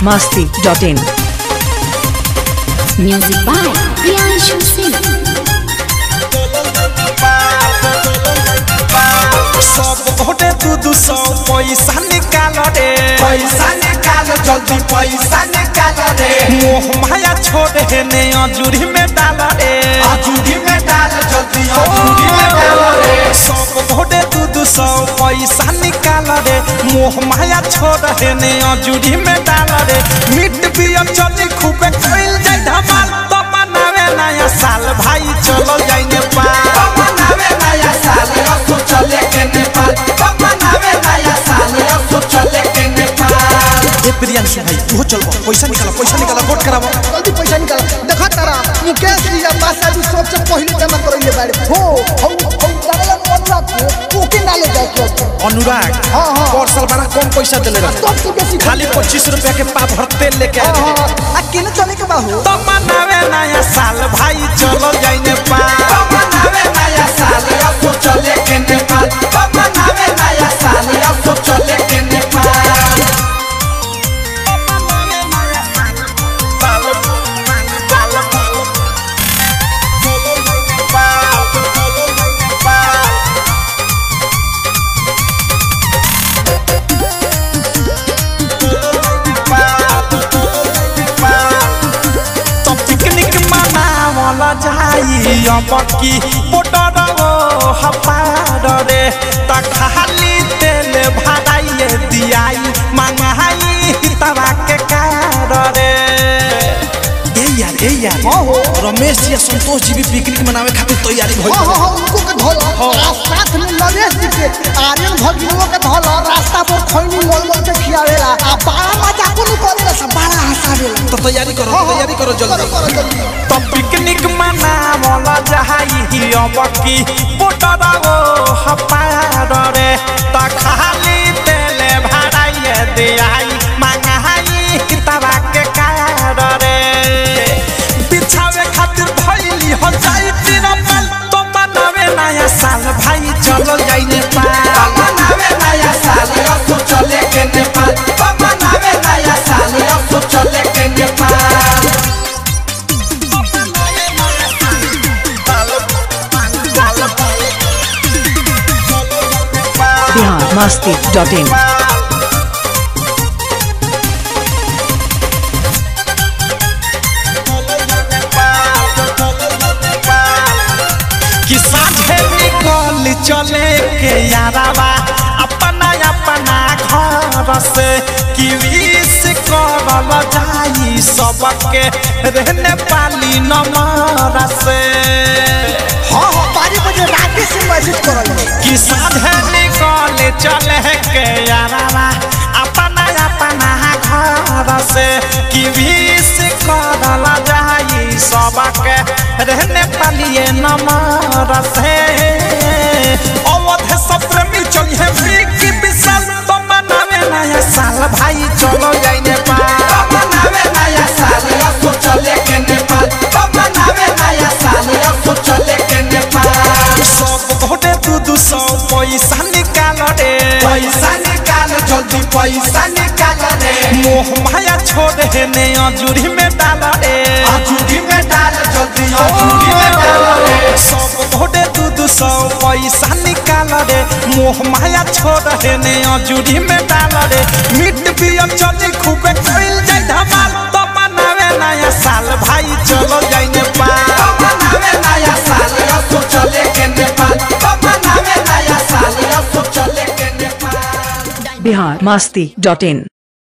masti.in. Music by Priyanshu Singh. सब घोटे दू दू सौ पैसा निकाल रे पैसा निकाल जल्दी पैसा निकाल रे मोह माया छोड़ हे ने अजूरी में डाल रे अजूरी में डाल जल्दी अजूरी में डाल रे सब घोटे दू दू सौ पैसा निकाल रे मोह माया छोड़ हे ने अजूरी में डाल रे मिट पिया चली खूबे कइल जाय धमाल तो मनावे नया साल भाई चलो जाई नेपाल मनावे नया साल रसो चले के नेपाल मनावे नया साल रसो चले के नेपाल ए प्रियांशु भाई तू चल पैसा निकाल पैसा निकाल वोट कराबो जल्दी पैसा निकाल देखा तारा मुकेश जी या पासा जी सबसे पहले जमा करइले बारे हो हो हो लागल अनुराग को ओके नाले जाए के अनुराग हाँ, हाँ। और साल बड़ा कम पैसा देले रहे सबसे बेसी खाली पच्चीस रुपया के पा भरते लेके आ हां गए हां आ केने चले के बाहु तो मनावे नया साल भाई चलो जाई नेपाल मनावे नया साल रसो चले के नेपाल मनावे नया साल रसो चले के नेपाल तो पिकनिक मनावल जाई अब की बोटर वो हपार रे त खाली तेल भराइए दियाई मंगाई तवा के कार रे ए यार ए यार हां हो रमेश जी आ संतोष जी भी पिकनिक मनावे खातिर तैयारी भइल हां हां हां उनको के धोला आ साथ में नरेश जी के आर्यन भगिनों के धोला रास्ता पर खैनी मोल मोल के खियावेला आ बड़ा मजा को करेला सब बड़ा हंसावेला तो तैयारी करो हाँ, हाँ, तैयारी करो करो जल्दी करो जल्दी तो पिकनिक मनावल जाई अब की बोटर वो हपार रे त खाली तेल भराइए दियाई मंगाई तवा के कार रे बिछावे खातिर भइली हो जाई तिरपल तो मनावे नया साल भाई चलो जाई नेपाल मनावे नया साल रसो चले के नेपाल मनावे नया साल रसो चले के नेपाल Bihar masti.in. कि साझे निकल चले के यारावा अपना अपना घर से कि विश करल जाई सबके रहने पाली नमर से हां हां बारी बजे रात से मैसेज करल कि साझे निकल चले के यारावा अपना अपना घर से कि विश करल जाई सबके रहने पालिए नमर से अवध सप्रेमी चलिए बिकी विशाल तो मनावे नया साल भाई चलो जाई नेपाल मनावे नया साल रसो चले के नेपाल मनावे नया साल रसो चले के नेपाल सब घोटे दू दू सौ पैसा निकाल रे पैसा निकाल जल्दी पैसा निकाल रे मोह माया छोड़ हे ने अजूरी में डाल रे अजूरी में डाल जल्दी अजूरी में डाल रे सब घोटे दू दू सौ पैसा निकाल रे मोह माया छोड़ हे ने अजूरी में डाल रे मिट पिया चली खूबे कइल जाय धमाल तो मनावे नया साल भाई चलो जाई नेपाल मनावे नया साल रसो चले के नेपाल मनावे नया साल रसो चले के नेपाल Bihar masti.in.